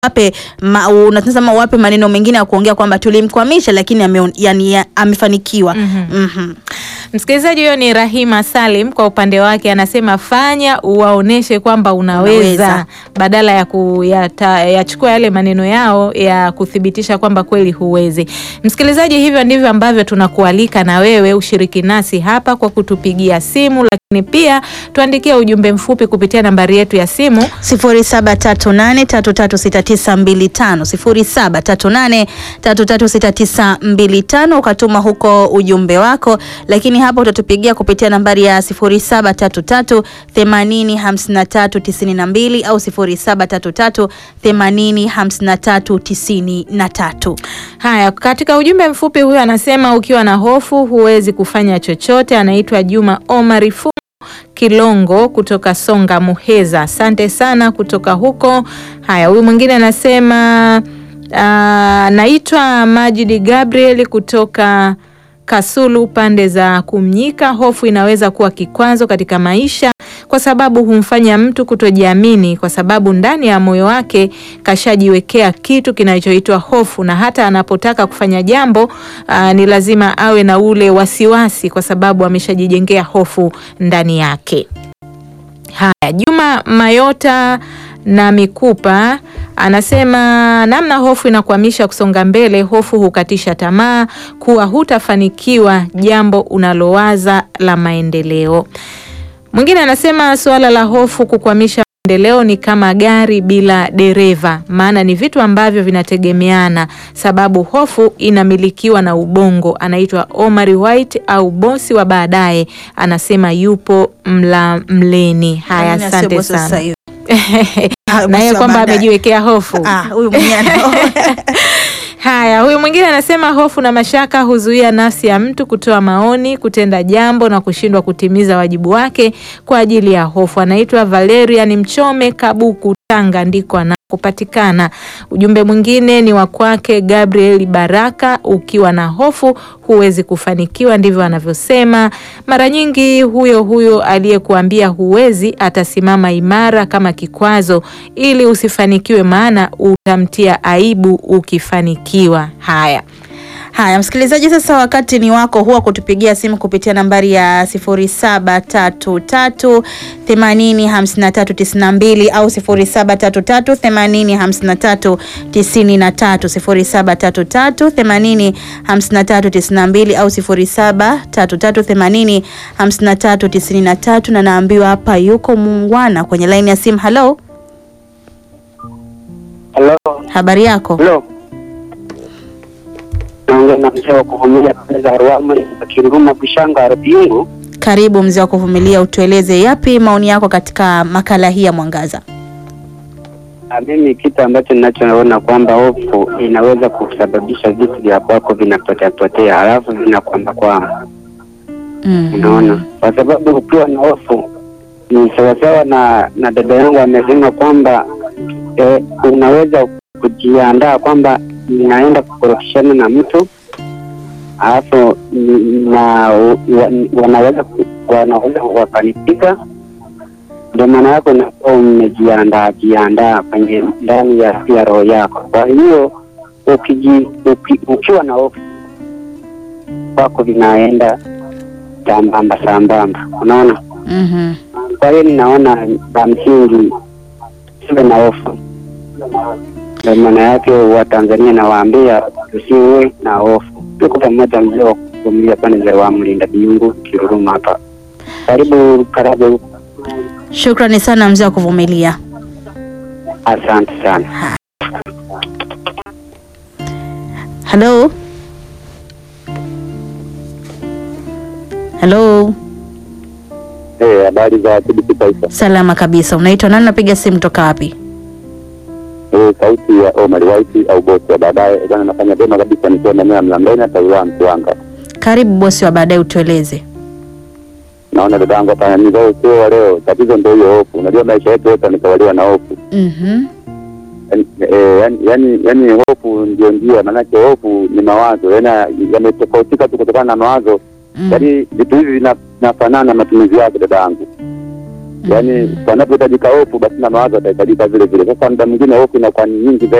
wape ma, unasema wape maneno mengine ya kuongea kwamba tulimkwamisha lakini ame, yani, ya- amefanikiwa. Mhm. Mhm. Msikilizaji huyo ni Rahima Salim, kwa upande wake anasema fanya uwaoneshe kwamba unaweza, Unaweza. badala ya kuyata- yachukua yale maneno yao ya kuthibitisha kwamba kweli huwezi. Msikilizaji, hivyo ndivyo ambavyo tunakualika na wewe ushiriki nasi hapa kwa kutupigia simu, lakini pia tuandikie ujumbe mfupi kupitia nambari yetu ya simu 0738336925 0738336925 ukatuma huko ujumbe wako, lakini hapa utatupigia kupitia nambari ya 0733805392 au 0733805393. Haya, katika ujumbe mfupi huyu anasema ukiwa na hofu huwezi kufanya chochote. Anaitwa Juma Omari Fumo Kilongo kutoka Songa Muheza, asante sana kutoka huko. Haya, huyu mwingine anasema ah, naitwa Majidi Gabriel kutoka Kasulu pande za Kumnyika. Hofu inaweza kuwa kikwazo katika maisha kwa sababu humfanya mtu kutojiamini, kwa sababu ndani ya moyo wake kashajiwekea kitu kinachoitwa hofu, na hata anapotaka kufanya jambo aa, ni lazima awe na ule wasiwasi, kwa sababu ameshajijengea hofu ndani yake. Haya, Juma Mayota na Mikupa anasema namna hofu inakwamisha kusonga mbele. Hofu hukatisha tamaa kuwa hutafanikiwa jambo unalowaza la maendeleo. Mwingine anasema suala la hofu kukwamisha maendeleo ni kama gari bila dereva, maana ni vitu ambavyo vinategemeana, sababu hofu inamilikiwa na ubongo. Anaitwa Omari White au bosi wa baadaye, anasema yupo mla mleni. Haya, Yaani asante asiye bosi sasa sana hivi. Ah, na bosi yeye wa kwamba baadaye. amejiwekea hofu. Ah, huyu mwenyewe ana- Haya, huyu mwingine anasema hofu na mashaka huzuia nafsi ya mtu kutoa maoni, kutenda jambo na kushindwa kutimiza wajibu wake kwa ajili ya hofu. Anaitwa Valerian Mchome Kabuku, Tanga ndiko anakopatikana. Ujumbe mwingine ni wa kwake Gabriel Baraka, ukiwa na hofu huwezi kufanikiwa, ndivyo anavyosema. Mara nyingi huyo huyo aliyekuambia huwezi atasimama imara kama kikwazo ili usifanikiwe, maana utamtia aibu ukifanikiwa. Haya, Haya, msikilizaji, sasa wakati ni wako huwa kutupigia simu kupitia nambari ya 0733 80 5392 au 0733 80 53 93, 0733 80 53 92 au 0733 80 53 93, na naambiwa hapa yuko muungwana kwenye laini ya simu. Halo, Halo, habari yako? halo. Naongea na mzee wa kuvumilia pale za Ruamu Kiruruma Bushanga Rubingu. Karibu mzee wa kuvumilia, utueleze yapi maoni yako katika makala hii ya Mwangaza. Ah, Mimi kitu ambacho ninachoona kwamba hofu inaweza kusababisha vitu vya kwako vinapotea potea, halafu vinakwamba kwamba Mm. unaona, kwa sababu ukiwa na hofu ni sawasawa na na dada yangu amesema kwamba eh, unaweza kujiandaa kwamba ninaenda kukorofishana na mtu alafu ni- na wa- wanaweza ku- wanaweza wakanipika. Ndio maana yako unakuwa umejiandaa jiandaa kwenye ndani ya ya roho yako. Kwa hiyo ukiji, uki, ukiwa na hofu kwako vinaenda sambamba sambamba, unaona. Mhm. Kwa hiyo ninaona la msingi siwe na hofu. Ndio maana yake Watanzania nawaambia tusiwe na hofu. Tuko pamoja, mzee wa kuvumilia pande za wa mlinda biungu Kiruruma hapa. Karibu karibu, Shukrani sana mzee wa kuvumilia. asante sana. Halo, halo, Eh, habari za TBC Taifa. salama kabisa. Unaitwa nani? Napiga simu toka wapi? Eh, sauti ya Omar White au bosi wa baadaye. Bwana nafanya vyema kabisa nikiwa maeneo ya Mlambeni hata wilaya Mtwanga. Karibu bosi wa baadaye, utueleze. Naona dada yangu hapa ni leo sio wa leo. Tatizo ndio hiyo hofu. Unajua maisha yetu yote yametawaliwa na hofu. Mhm. yani, eh, yani, yani, yani hofu ndio njia, maanake hofu ni mawazo, yani yametofautika tu kutokana na mawazo. Mm. Yani vitu hivi vina- vinafanana matumizi yake, dada yangu. yaani panapohitajika hofu basi na mawazo yatahitajika vile vile. Sasa muda mwingine hofu inakuwa ni nyingi zaidi